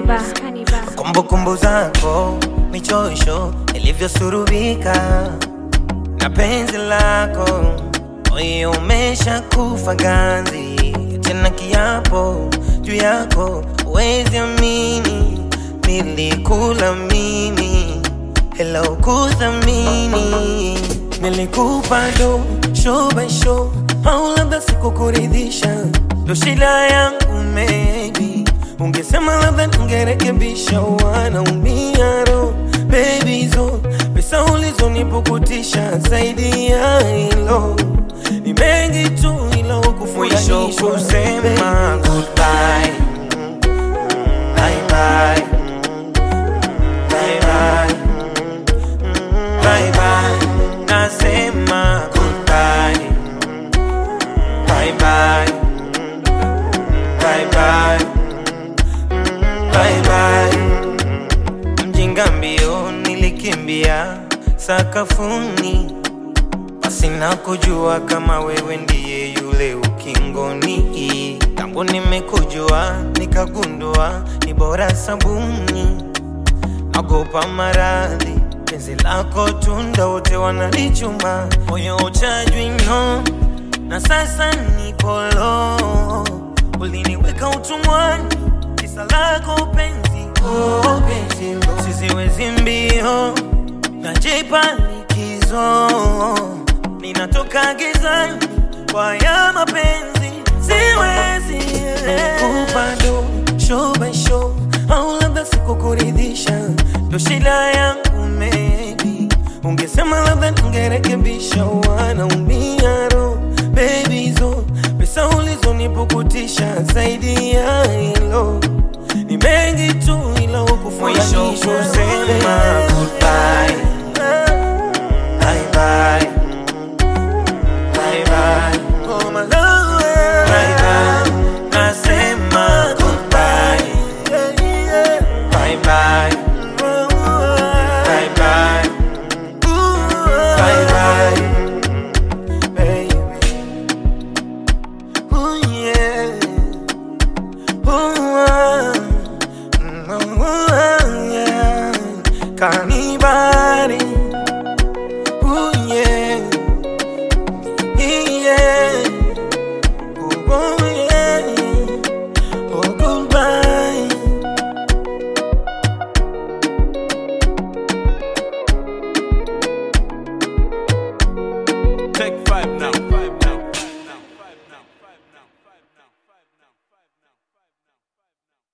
Cannibal. kumbukumbu zako michosho ilivyosurubika na penzi lako moyo umesha kufa ganzi tena kiapo juu yako wezi amini nilikula mimi hela ukuthamini nilikupa do show by show au labda sikukuridhisha ndo shida yangu maybe ungesema labda ningerekebisha wanaumia ro baby zo pesa ulizonipukutisha zaidi ya hilo ni mengi tu ila Mwisho ukufurahisha kusema goodbye bye bye bye bye bye bye nasema goodbye bye bye bye bye bye bye mjinga mbio nilikimbia sakafuni pasina kujua kama wewe ndiye yule ukingoni tangu nimekujua nikagundua ni bora sabuni nagopa maradhi penzi lako tunda wote wanalichuma moyo uchajwino na sasa nikolo uliniweka utumwani kisa lako penzi oh, penzi lo. siziwezi mbio najipa likizo ninatoka gizani kwa ya mapenzi siwezi kupando show by show au labda sikukuridhisha ndo shida yangu maybe ungesema labda ningerekebisha wanaumia ro baby zo pesa ulizonipukutisha zaidi ya hilo